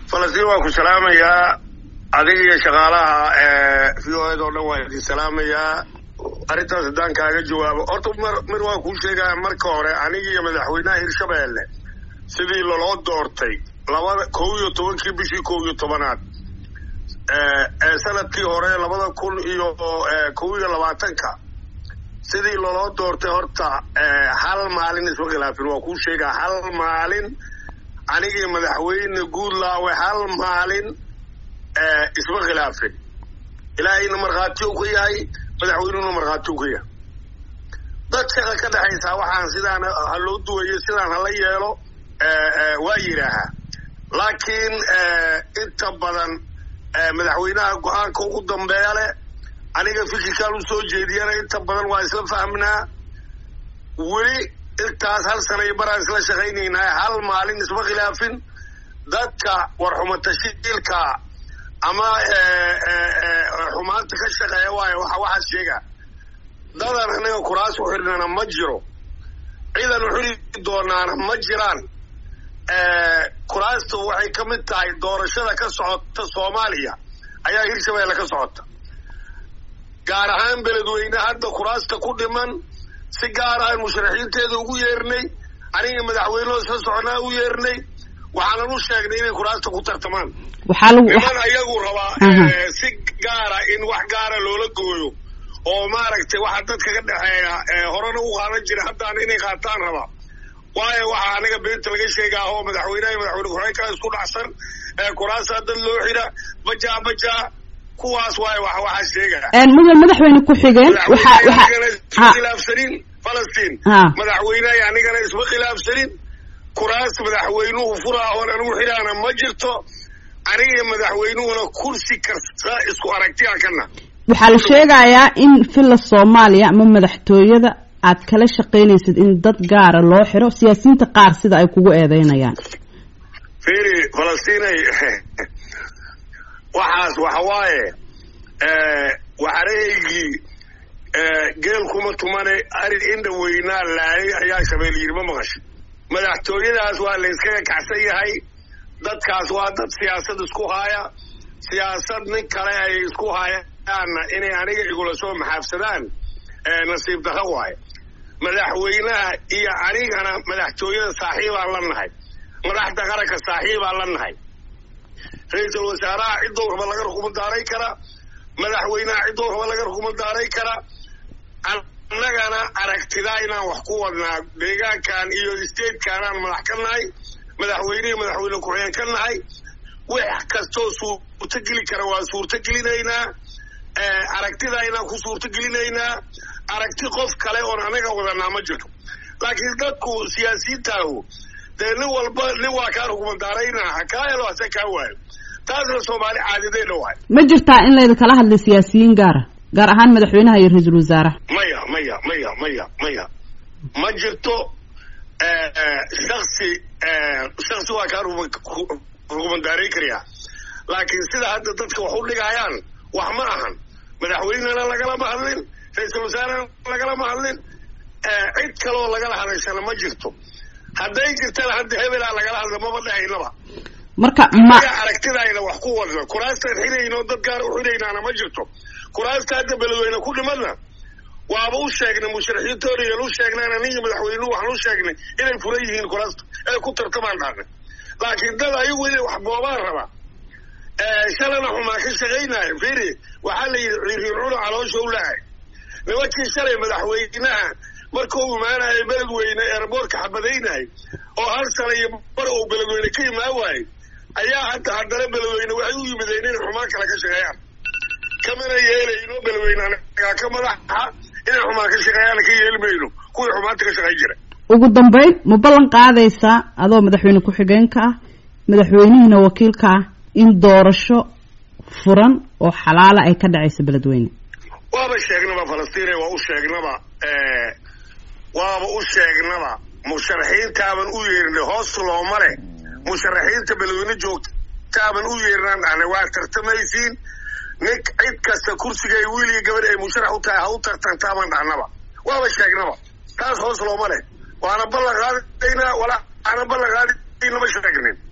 falastiin waa ku salaamayaa adiga iyo shaqaalaha v o ed oo dhan waa idin salaamayaa arrintaas haddaan kaaga jawaabo horta mar mir waa kuu sheegaya marka hore aniga iyo madaxweynaha hirshabeelle sidii loloo doortay labada kow iyo tobankii bishii kow iyo tobanaad ee sanadkii hore labada kun iyo kow iyo labaatanka sidii loloo doortay horta hal maalin isma khilaafin waa kuu sheegaa hal maalin anigii madaxweyne guudlaawe hal maalin isma khilaafin ilaahayna markhaatiyo ka yahay madaxweynuhuna markhaatiyo ka yahay dad shaqa ka dhexaysaa waxaan sidaan ha loo duwayo sidaan hala yeelo waa yidhaahaa laakiin inta badan madaxweynaha go-aanka ugu dambeeya leh aniga fikirkaan u soo jeediyana inta badan waa isla fahmnaa weli intaas hal sana iyo baraan isla shaqaynaynaa hal maalin isma khilaafin dadka warxuma tashiilka ama xumaanta ka shaqeeya waayo waxa waxaas sheega dadan anaga kuraas u xidhnana ma jiro ciidan u xidhi doonaana ma jiraan kuraastu waxay ka mid tahay doorashada ka socota soomaaliya ayaa hirshabeelle ka socota gaar ahaan beledweyne hadda kuraasta ku dhiman si gaar ahaan musharaxiinteeda ugu yeernay aniga madaxweynehoo isla soconaa u yeernay waxaanan u sheegnay inay kuraasta ku tartamaan niman ayagu rabaa si gaara in wax gaara loola gooyo oo maaragtay waxa dadka ka dhexeeya horena u qaadan jira haddana inay qaataan rabaa waayo waxaa aniga beenta laga sheegaa oo madaxweyneha iyo madaxweyne ku-xigeenka isku dhacsan kuraasaa dad loo xidha bajaa bajaa kuwaas waayo wax waxaa sheegaa mudan madaxweyne ku-xigeen isma khilaafsanin falastiin madaxweyneha anigana isma khilaafsanin kuraas madaxweynuhu furaa oon anigu xidhaana ma jirto aniga madaxweynuhuna kursi kasta isku aragtiya kana waxaa la sheegayaa in villa soomaaliya ama madaxtooyada aad kala shaqaynaysid in dad gaara loo xiro siyaasiyiinta qaar sida ay kugu eedeynayaan firi falastiinay waxaas waxa waaye waxarahaygii geel kuma tumane ari indha weynaa laayay ayaa shabeel yidhi ma maqasho madaxtooyadaas waa la yskaga kacsan yahay dadkaas waa dad siyaasad isku haaya siyaasad nin kale ay isku hayaanna inay aniga igula soo maxaafsadaan nasiib darro waaye madaxweynaha iyo anigana madaxtooyada saaxiibaan la nahay madaxda qaranka saaxiibaan la nahay ra-iisul wasaaraha ciddou raba laga rukumadaaray kara madaxweynaha ciddou raba laga rukumadaaray kara annagana aragtidaa inaan wax ku wadnaa deegaankan iyo statekanaan madax ka nahay madaxweynihii madaxweyne ku-xigeen ka nahay wax kastoo suurtogeli kara waa suurtogelinaynaa aragtidaa inaan ku suurtogelinaynaa aragti qof kale oon anaga wadanaa ma jirto laakiin dadku siyaasiyiintaahu dee nin walba nin waa kaa rukumadaraynaa ha kaa helo hase kaa waayo taasna soomaali caadideedha waay ma jirtaa in laydinkala hadlay siyaasiyiin gaara gaar ahaan madaxweynaha iyo ra-iisul wasaaraha maya maya maya maya maya ma jirto shaksi shaksi waa kaa rukumadaaray karayaa laakiin sida hadda dadka wax u dhigayaan wax ma ahan madaxweynena lagalama hadlin ra-iisul wasaarena lagalama hadlin cid kaleoo lagala hadashana ma jirto hadday jirtana hadda hebelaa lagala hadla maba dhahaynaba marka ma aragtidayna wax ku wadna kuraastaan xidhayno dad gaar u xidhaynaana ma jirto kuraasta hadda beledweyne ku dhimadna waaba u sheegnay musharaxiintoona yaan u sheegnayna ninka madaxweynuhu waxaan u sheegnay inay furan yihiin kuraasta ee ku tartamaan dhaarnay laakiin dad ayagu inay wax boobaan rabaa shalana xumaa ka shaqaynaayo firi waxaa la yidhi ciriircuna caloosha u lahay nimankii shalay madaxweynaha markuu imaanayo beledweyne eerboorka xabadaynahay oo hal sana iyo bar uu beledweyne ka imaan waayey ayaa hadda haddana beledweyne waxay u yimideen inay xumaan kale ka shaqeeyaan kamana yeelayno beledweyne anagaa ka madaxa inay xumaan ka shaqeeyaan ka yeeli mayno kuwii xumaanta ka shaqayn jira ugu dambeyn ma ballan qaadaysaa adoo madaxweyne ku-xigeenka ah madaxweynihiina wakiilka ah in doorasho furan oo xalaala ay ka dhacayso beledweyne waaba sheegnaba falastiine waa u sheegnaba waaba u sheegnaba musharaxiintaaban u yeernay hoos looma leh musharaxiinta beledweyne joogtaaban u yeernaan dhahnay waa tartamaysiin nin cid kasta kursiga ay wiiliga gabadh ay musharax u tahay ha u tartantaaban dhahnaba waaba sheegnaba taas hoos looma leh waana ballan qaadaynaa walaa ana ballan qaadaynama sheegnin